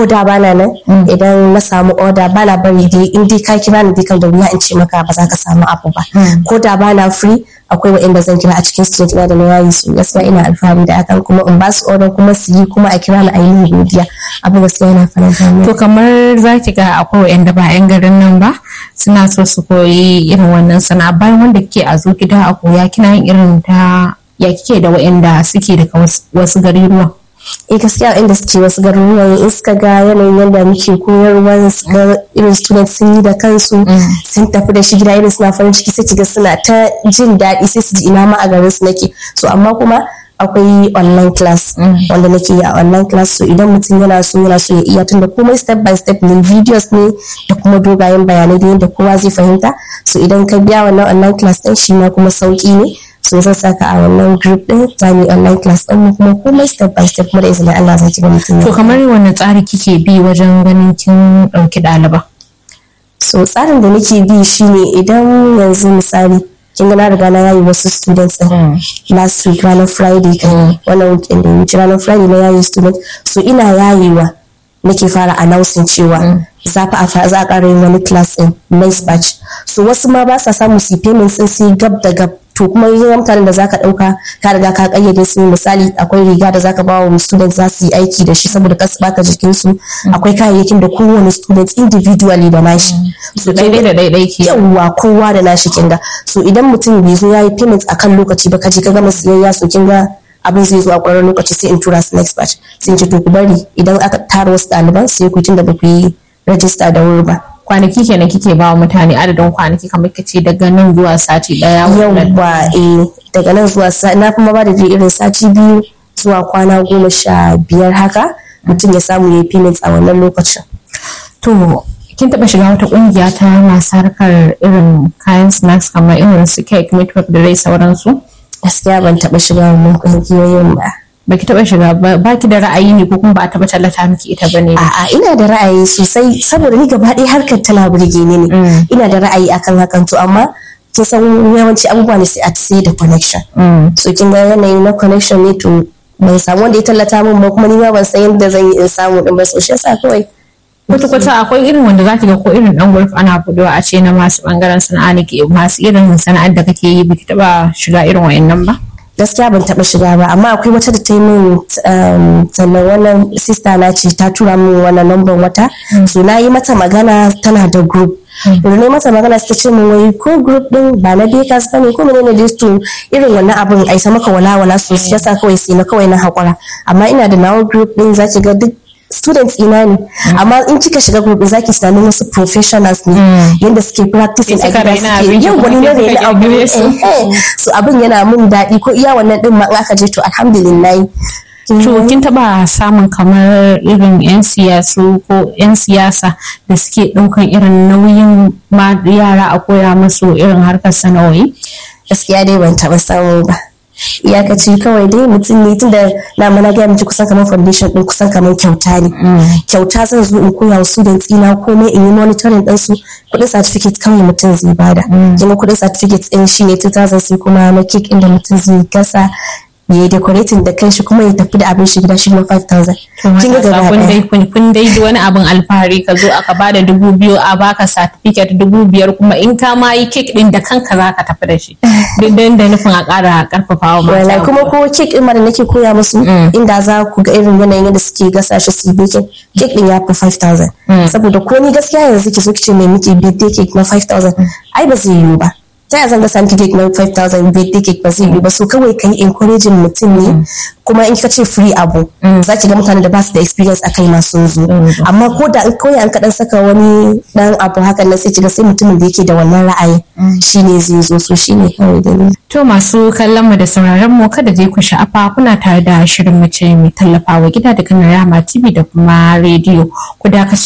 ko da bana nan idan na samu order bana bari dai in dai ka kira ni dai kan da wuya in ce maka ba za ka samu abu ba ko da bana free akwai waɗanda zan kira a cikin student ina da na yayi su gaskiya ina alfahari da hakan kuma in ba su order kuma su yi kuma a kira ni a yi godiya abu gaskiya yana faranta min To kamar za ki ga akwai wa'anda ba 'yan garin nan ba suna so su koyi irin wannan sana'a bayan wanda kike a zo gida a koya kina yin irin ta ya kike da wa'anda suke daga wasu- wasu garuruwan. eh gaskiya inda suke wasu garuruwan in suka ga yanayin yadda muke koyarwa su ga irin student sun yi da kansu sun tafi da shi gida irin suna farin ciki sai kiga suna ta jin daɗi sai su ji ina ma a garin su nake so amma kuma akwai online class wanda nake yi a online class so idan mutum yana so yana so ya iya tunda komai step by step ne videos ne da kuma dogayen bayanai da yadda kowa zai fahimta so idan ka biya wannan online class din shi ma kuma sauki ne so zan saka a wannan group din za mu yi online class din mu kuma komai step by step kuma da izinin Allah zai kiga mutum ya To kamar wani tsari kike bi wajen ganin kin ɗauki ɗaliba? so tsarin da nake bi shine idan yanzu misali kin ga na riga na yayi wasu students din last week ranar friday kan wannan weekend da ya wuce ranar friday na yayi student so ina yayewa nake fara announcing cewa za fa a fa- za a ƙara yin wani class din next batch so wasu ma ba sa samu su yi payments din sai gab da gab to kuma yin mutanen da zaka dauka ka riga ka kayyade su misali akwai riga da zaka ba wa student za su yi aiki da shi saboda kasu baka jikin su akwai kayayyakin da kowane student individually da nashi so Daidai da daidai ke. yawwa kowa da nashi kinga so idan mutum bai zo yayi payment akan lokaci ba kaje ka gama siyayya so kinga abin zai zo a ƙwararren lokaci sai in tura su next batch sai in ce to ku bari idan aka tara wasu ɗaliban sai ku tun da ba ku yi register da wuri ba Kwanaki kenan kike ba wa mutane adadin kwanaki kamar kace daga nan zuwa sati ɗaya. wannan- yawwa eh daga nan zuwa sa- na kuma ba da dai irin sati biyu zuwa kwana goma sha biyar haka mutum ya samu ya yi payment a wannan lokacin To kin taɓa shiga wata ƙungiya ta masu harkar irin kayan snacks kamar irin su cake, network da dai sauransu? gaskiya ban taɓa shiga wannan ƙungiyoyin ba Baki taɓa shiga ba baki da ra'ayi ne ko kuma ba a taɓa tallata miki ita ba ne? A'a ina da ra'ayi sosai saboda ni gaba ɗaya harkar tana burge ni ne. Ina da ra'ayi akan hakan to amma kin san yawanci abubuwa ne sai a sai da connection. So kin ga yanayi na connection ne to ban samu wanda ya tallata min ba kuma ni ma ban san yadda zan yi in samu din ba so shi yasa kawai Kwata-kwata akwai irin wanda za ki ga ko irin ɗan gulf ana budewa a ce na masu ɓangaren sana'a ne ke masu irin sana'ar da kake yi baki taɓa shiga irin wayannan ba? gaskiya ban taɓa shiga ba amma akwai wata da ta yi min um, sannan wannan sista na ce ta tura min wannan lambar wata so na yi mata magana tana da group da na yi mata magana sai ta ce min wai ko group din ba na bakers ba ne ko menene dai to irin wannan abin ai ta maka walawala so shi yasa kawai sai na kawai na haƙura amma ina da nawa group din zaki ga duk students ina ne amma in kika shiga group din zaki tunanin wasu professionals ne yanda suke practicing a Kika gida raina suke abin ki yau kuma wani na kika raina abu kirkire su. eh, eh. so abin yana mun daɗi ko iya wannan din ma in aka je to alhamdulillah To kin taɓa samun kamar irin 'yan siyasu ko 'yan siyasa da suke ɗaukan irin nauyin ma yara a koya musu irin harkar sana'o'i? gaskiya dai ban taɓa samu ba iyakaci kawai dai mutum ne tunda na mana gaya miki kusan kamar foundation din kusan kamar kyauta ne kyauta zan zo in koya wa students ina komai in yi monitoring din su kuɗin certificate kawai mutum zai bada kuma kuɗin certificate ɗin shi ne 2000 sai kuma na cake inda mutum zai gasa ya yi decorating da kanshi kuma ya tafi da abin shi gida shi kuma 5000 kin ga gaba kun ɗaya dai kun kun dai ji wani abin alfahari ka zo aka bada dubu biyu a baka certificate dubu biyar kuma in ka ma yi cake din da kanka za ka tafi da shi duk dan da nufin a ƙara ƙarfafa wa Wallahi mata kuma ko kek din ma da nake koya musu inda za ku ga irin yanayin yadda suke gasa shi su yi baking kek din ya fi 5000 saboda ko ni gaskiya yanzu ki zo ki ce mai miki birthday cake na 5000 ai ba zai yiwu ba ta yaya zan ga miki cake na 5000 birthday cake ba zai yiwu ba so kawai kai encouraging mutum ne kuma in ka ce free abu za ki ga mutane da ba su da experience akai ma sun zo amma ko da in kawai an kaɗan saka wani dan abu hakan nan sai ki ga sai mutumin da yake da wannan ra'ayi shine zai zo so shine kawai dalili To masu kallon mu da sauraron mu kada dai ku sha'afa kuna tare da shirin mace mai tallafawa gida daga Rama TV da kuma rediyo. Ku dakaci